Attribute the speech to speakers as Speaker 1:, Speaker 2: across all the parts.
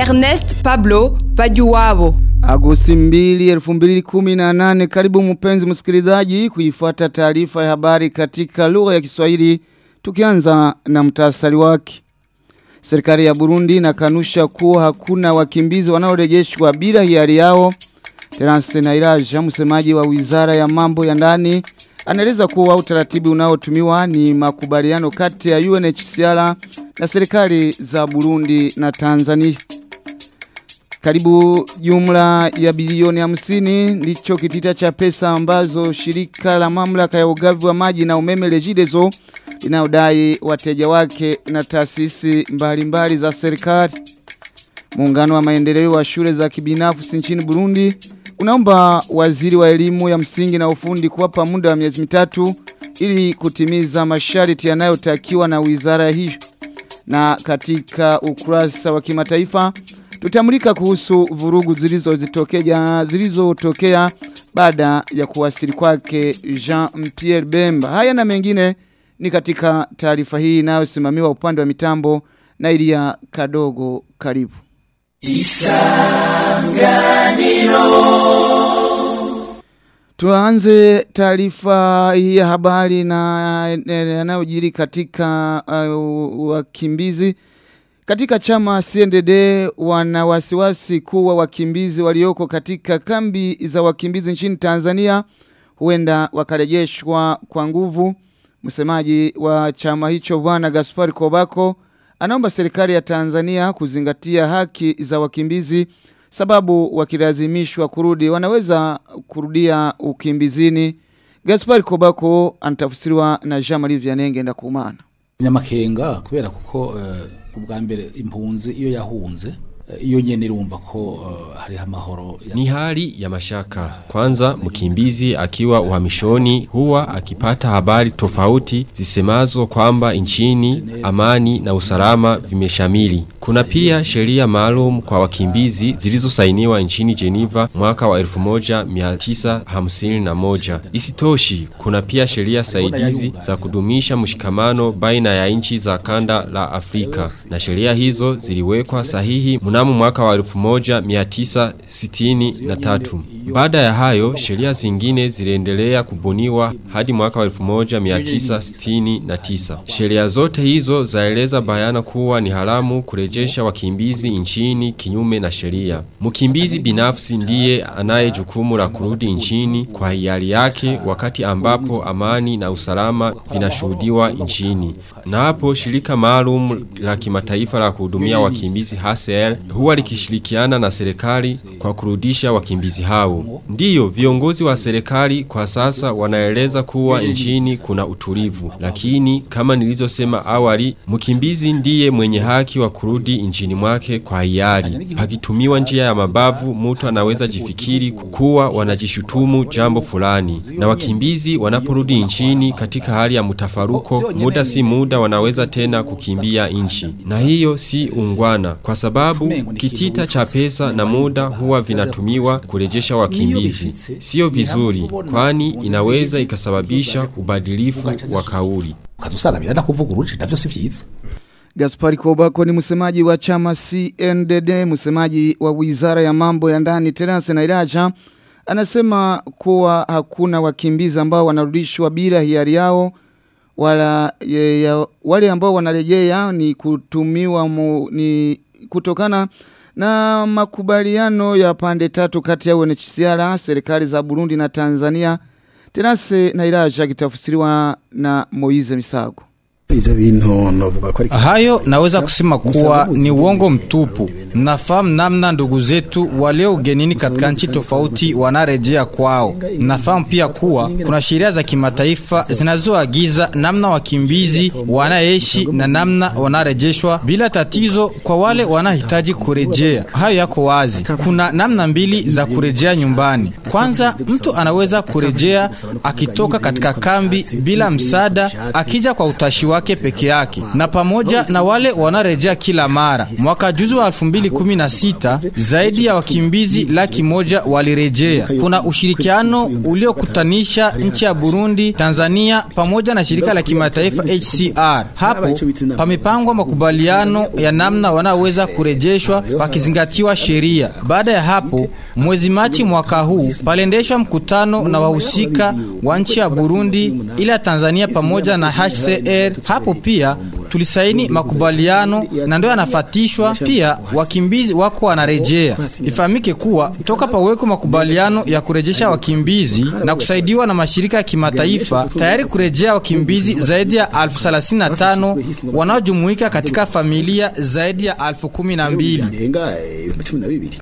Speaker 1: Ernest Pablo Bajuwabo.
Speaker 2: Agosti 2, 2018 karibu mpenzi msikilizaji kuifuata taarifa ya habari katika lugha ya Kiswahili tukianza na mtasari wake. Serikali ya Burundi inakanusha kuwa hakuna wakimbizi wanaorejeshwa bila hiari yao. Terence Nairaja msemaji wa Wizara ya Mambo ya Ndani anaeleza kuwa utaratibu unaotumiwa ni makubaliano kati ya UNHCR na serikali za Burundi na Tanzania. Karibu jumla ya bilioni hamsini ndicho kitita cha pesa ambazo shirika la mamlaka ya ugavi wa maji na umeme Regideso linaodai wateja wake na taasisi mbalimbali za serikali. Muungano wa maendeleo wa shule za kibinafsi nchini Burundi unaomba waziri wa elimu ya msingi na ufundi kuwapa muda wa miezi mitatu ili kutimiza masharti yanayotakiwa na wizara hiyo. Na katika ukurasa wa kimataifa tutamulika kuhusu vurugu zilizotokea zilizotokea baada ya kuwasili kwake Jean-Pierre Bemba. Haya na mengine ni katika taarifa hii inayosimamiwa upande wa mitambo na Ilia Kadogo karibu. Isanganiro Tuanze taarifa hii ya habari na yanayojiri katika uh, wakimbizi katika chama CNDD wana wasiwasi kuwa wakimbizi walioko katika kambi za wakimbizi nchini Tanzania huenda wakarejeshwa kwa nguvu. Msemaji wa chama hicho bwana Gaspar Kobako anaomba serikali ya Tanzania kuzingatia haki za wakimbizi sababu wakilazimishwa kurudi wanaweza kurudia ukimbizini. Gaspar Kobako anatafsiriwa na Jean-Marie Vianenge ndakumana.
Speaker 3: Nyamakenga kubera kuko uh, ubwa mbere impunzi iyo yahunze iyo nyene irumva ko uh, hari amahoro
Speaker 4: ni hali ya mashaka kwanza mkimbizi akiwa uhamishoni huwa akipata habari tofauti zisemazo kwamba nchini amani na usalama vimeshamili kuna pia sheria maalum kwa wakimbizi zilizosainiwa nchini Geneva mwaka wa 1951 isitoshi kuna pia sheria saidizi za kudumisha mshikamano baina ya nchi za kanda la Afrika na sheria hizo ziliwekwa sahihi muna mnamo mwaka wa 1963. Baada ya hayo, sheria zingine ziliendelea kubuniwa hadi mwaka wa 1969. Sheria zote hizo zaeleza bayana kuwa ni haramu kurejesha wakimbizi nchini kinyume na sheria. Mkimbizi binafsi ndiye anaye jukumu la kurudi nchini kwa hiari yake wakati ambapo amani na usalama vinashuhudiwa nchini. Na hapo shirika maalum la kimataifa la kuhudumia wakimbizi HCR huwa likishirikiana na serikali kwa kurudisha wakimbizi hao. Ndiyo, viongozi wa serikali kwa sasa wanaeleza kuwa nchini kuna utulivu. Lakini kama nilizosema awali, mkimbizi ndiye mwenye haki wa kurudi nchini mwake kwa hiari. Pakitumiwa njia ya mabavu, mtu anaweza jifikiri kuwa wanajishutumu jambo fulani. Na wakimbizi wanaporudi nchini katika hali ya mutafaruko, muda si muda wanaweza tena kukimbia nchi. Na hiyo si ungwana kwa sababu kitita cha pesa na muda huwa vinatumiwa kurejesha wakimbizi. Sio vizuri kwani inaweza ikasababisha ubadilifu wa kauli.
Speaker 3: Ukazusanga birana kuvuguruje navyo si vyiza.
Speaker 2: Gaspari Kobako ni msemaji wa chama CNDD, msemaji wa Wizara ya Mambo ya Ndani Terence Nairaja anasema kuwa hakuna wakimbizi ambao wanarudishwa bila hiari yao wala ye, ya, wale ambao wanarejea ni kutumiwa mu, ni kutokana na makubaliano ya pande tatu kati ya UNHCR, serikali za Burundi na Tanzania. Terence Nairaja kitafsiriwa na Moize Misago.
Speaker 5: Ivyo bintu novuga ko
Speaker 6: Hayo naweza kusema kuwa ni uongo mtupu. Mnafahamu namna ndugu zetu walio ugenini katika nchi tofauti wanarejea kwao. Mnafahamu pia kuwa kuna sheria za kimataifa zinazoagiza namna wakimbizi wanaishi na namna wanarejeshwa bila tatizo kwa wale wanahitaji kurejea. Hayo yako wazi. Kuna namna mbili za kurejea nyumbani. Kwanza, mtu anaweza kurejea akitoka katika kambi bila msaada, akija kwa utashi wake peke yake, na pamoja na wale wanarejea kila mara. Mwaka juzi wa 2000 2016 zaidi ya wakimbizi laki moja walirejea. Kuna ushirikiano uliokutanisha nchi ya Burundi, Tanzania pamoja na shirika la kimataifa HCR. Hapo pamepangwa makubaliano ya namna wanaoweza kurejeshwa pakizingatiwa sheria. Baada ya hapo, mwezi Machi mwaka huu paliendeshwa mkutano na wahusika wa nchi ya Burundi, ila Tanzania pamoja na HCR. Hapo pia tulisaini makubaliano na ndio yanafatishwa pia, wakimbizi wako wanarejea. Ifahamike kuwa toka paweko makubaliano ya kurejesha wakimbizi na kusaidiwa na mashirika ya kimataifa, tayari kurejea wakimbizi zaidi ya elfu thelathini na tano wanaojumuika katika familia zaidi ya elfu kumi na mbili.
Speaker 5: birenga eh, ibihumbi cumi na bibiri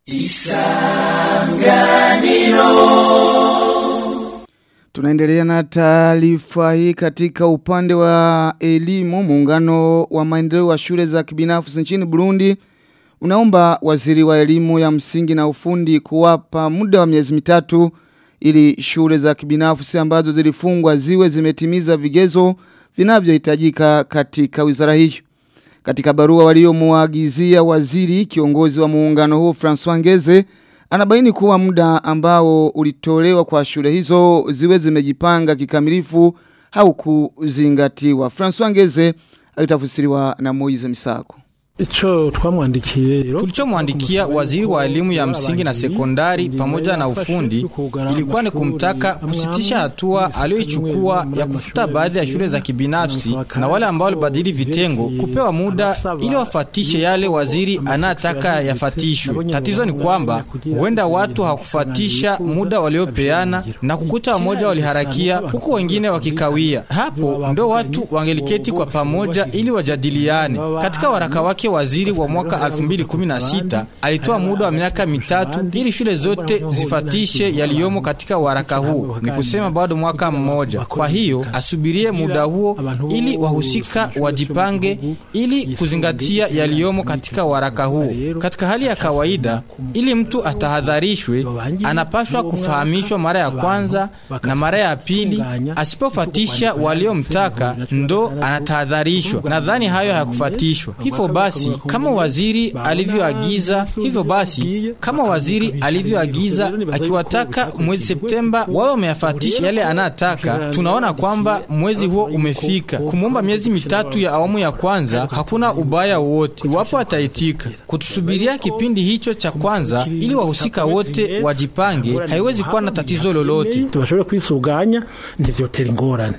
Speaker 2: Tunaendelea na taarifa hii katika upande wa elimu. Muungano wa maendeleo wa shule za kibinafsi nchini Burundi unaomba waziri wa elimu ya msingi na ufundi kuwapa muda wa miezi mitatu ili shule za kibinafsi ambazo zilifungwa ziwe zimetimiza vigezo vinavyohitajika katika wizara hiyo. Katika barua waliomuagizia waziri kiongozi wa muungano huo François Ngeze anabaini kuwa muda ambao ulitolewa kwa shule hizo ziwe zimejipanga kikamilifu au kuzingatiwa. François Ngeze alitafsiriwa na Moize Misako.
Speaker 7: Ico twamwandikiye rero
Speaker 6: Tulichomwandikia waziri wa elimu ya msingi na sekondari pamoja na ufundi ilikuwa ni kumtaka kusitisha hatua aliyoichukua ya kufuta baadhi ya shule za kibinafsi na wale ambao walibadili vitengo kupewa muda ili wafatishe yale waziri anataka yafatishwe. Tatizo ni kwamba huenda watu hawakufatisha muda waliopeana na kukuta wamoja waliharakia huku wengine wakikawia. Hapo ndo watu wangeliketi kwa pamoja ili wajadiliane. Katika waraka wake waziri wa mwaka 2016 alitoa muda wa miaka mitatu ili shule zote zifatishe yaliyomo katika waraka huu, ni kusema bado mwaka mmoja. Kwa hiyo asubirie muda huo ili wahusika wajipange ili kuzingatia yaliyomo katika waraka huu. Katika hali ya kawaida, ili mtu atahadharishwe, anapaswa kufahamishwa mara ya kwanza na mara ya pili. Asipofatisha waliomtaka, ndo anatahadharishwa. Nadhani hayo hayakufatishwa. Hivyo basi kama waziri alivyoagiza, hivyo basi kama waziri alivyoagiza akiwataka mwezi Septemba wawe wameyafatisha yale anataka, tunaona kwamba mwezi huo umefika. Kumwomba miezi mitatu ya awamu ya kwanza hakuna ubaya wowote iwapo ataitika. Kutusubiria kipindi hicho cha kwanza ili wahusika wote wajipange, haiwezi kuwa na tatizo lolote.
Speaker 7: tubashobore kwisuganya ntivyotera ingorane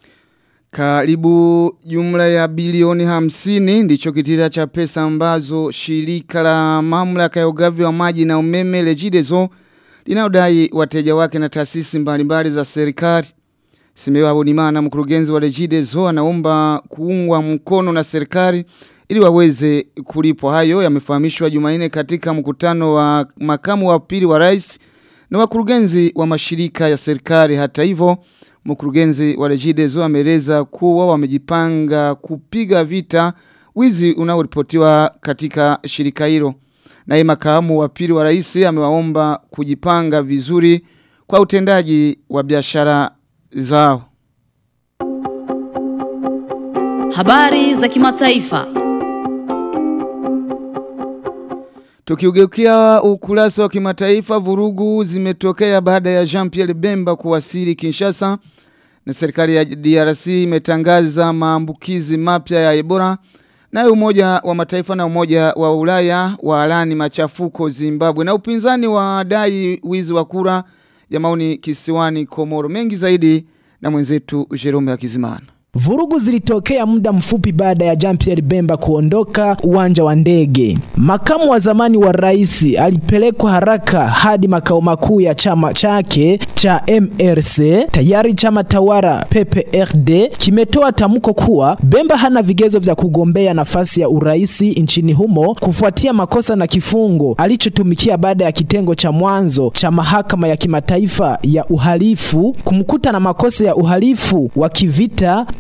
Speaker 2: Karibu jumla ya bilioni hamsini ndicho kitita cha pesa ambazo shirika la mamlaka ya ugavi wa maji na umeme Regideso linaodai wateja wake na taasisi mbalimbali za serikali. Simewa Habonimana mkurugenzi wa Regideso anaomba kuungwa mkono na serikali ili waweze kulipwa hayo yamefahamishwa Jumanne katika mkutano wa makamu wa pili wa rais na wakurugenzi wa mashirika ya serikali hata hivyo Mkurugenzi wa Regideso ameeleza kuwa wamejipanga kupiga vita wizi unaoripotiwa katika shirika hilo. Naye makamu wa pili wa rais amewaomba kujipanga vizuri kwa utendaji wa biashara zao.
Speaker 8: Habari za kimataifa.
Speaker 2: Tukiugeukia ukurasa wa kimataifa vurugu zimetokea baada ya Jean-Pierre Bemba kuwasili Kinshasa na serikali ya DRC imetangaza maambukizi mapya ya Ebola nayo umoja wa mataifa na umoja wa Ulaya waalani machafuko Zimbabwe na upinzani wa dai wizi wa kura ya maoni kisiwani Komoro mengi zaidi na mwenzetu Jerome Akizimana.
Speaker 9: Vurugu zilitokea muda mfupi baada ya Jean-Pierre Bemba kuondoka uwanja wa ndege. Makamu wa zamani wa rais alipelekwa haraka hadi makao makuu ya chama chake cha MRC. Tayari chama tawala PPRD kimetoa tamko kuwa Bemba hana vigezo vya kugombea nafasi ya uraisi nchini humo kufuatia makosa na kifungo alichotumikia baada ya kitengo cha mwanzo cha mahakama ya kimataifa ya uhalifu kumkuta na makosa ya uhalifu wa kivita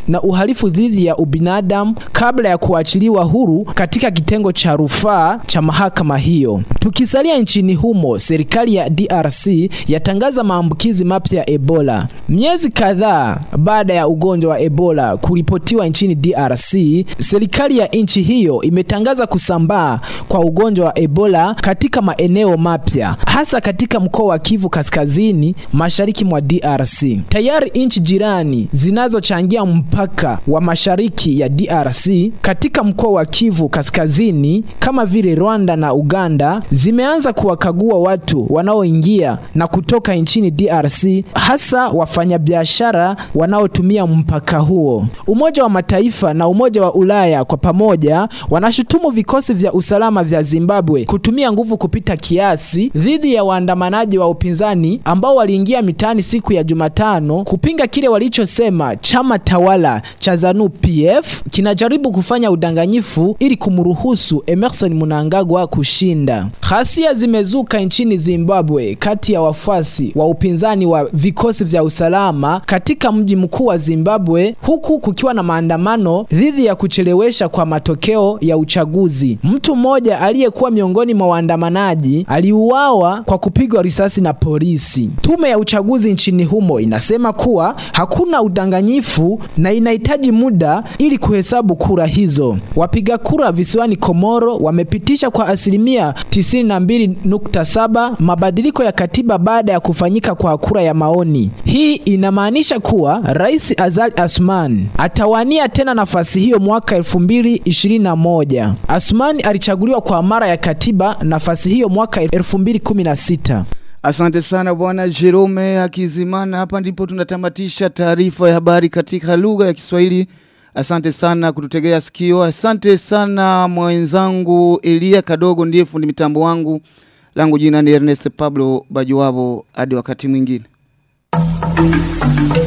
Speaker 9: na uhalifu dhidi ya ubinadamu kabla ya kuachiliwa huru katika kitengo cha rufaa cha mahakama hiyo. Tukisalia nchini humo, serikali ya DRC yatangaza maambukizi mapya ya Ebola. Miezi kadhaa baada ya ugonjwa wa Ebola kuripotiwa nchini DRC, serikali ya nchi hiyo imetangaza kusambaa kwa ugonjwa wa Ebola katika maeneo mapya, hasa katika mkoa wa Kivu Kaskazini, mashariki mwa DRC. Tayari nchi jirani zinazochangia mpaka wa mashariki ya DRC katika mkoa wa Kivu Kaskazini kama vile Rwanda na Uganda zimeanza kuwakagua watu wanaoingia na kutoka nchini DRC, hasa wafanyabiashara wanaotumia mpaka huo. Umoja wa Mataifa na Umoja wa Ulaya kwa pamoja wanashutumu vikosi vya usalama vya Zimbabwe kutumia nguvu kupita kiasi dhidi ya waandamanaji wa upinzani ambao waliingia mitaani siku ya Jumatano kupinga kile walichosema chama tawala cha ZANU PF kinajaribu kufanya udanganyifu ili kumruhusu Emerson Mnangagwa kushinda. Ghasia zimezuka nchini Zimbabwe kati ya wafuasi wa upinzani wa vikosi vya usalama katika mji mkuu wa Zimbabwe huku kukiwa na maandamano dhidi ya kuchelewesha kwa matokeo ya uchaguzi. Mtu mmoja aliyekuwa miongoni mwa waandamanaji aliuawa kwa kupigwa risasi na polisi. Tume ya uchaguzi nchini humo inasema kuwa hakuna udanganyifu na inahitaji muda ili kuhesabu kura hizo. Wapiga kura visiwani Komoro wamepitisha kwa asilimia 92.7 mabadiliko ya katiba baada ya kufanyika kwa kura ya maoni. Hii inamaanisha kuwa Rais Azali Asman atawania tena nafasi hiyo mwaka 2021. Asman alichaguliwa kwa mara ya katiba nafasi hiyo mwaka 2016.
Speaker 2: Asante sana bwana Jerome Hakizimana. Hapa ndipo tunatamatisha taarifa ya habari katika lugha ya Kiswahili. Asante sana kututegea sikio. Asante sana mwenzangu Elia Kadogo ndiye fundi mitambo wangu. Langu jina ni Ernest Pablo Bajuwabo hadi wakati mwingine.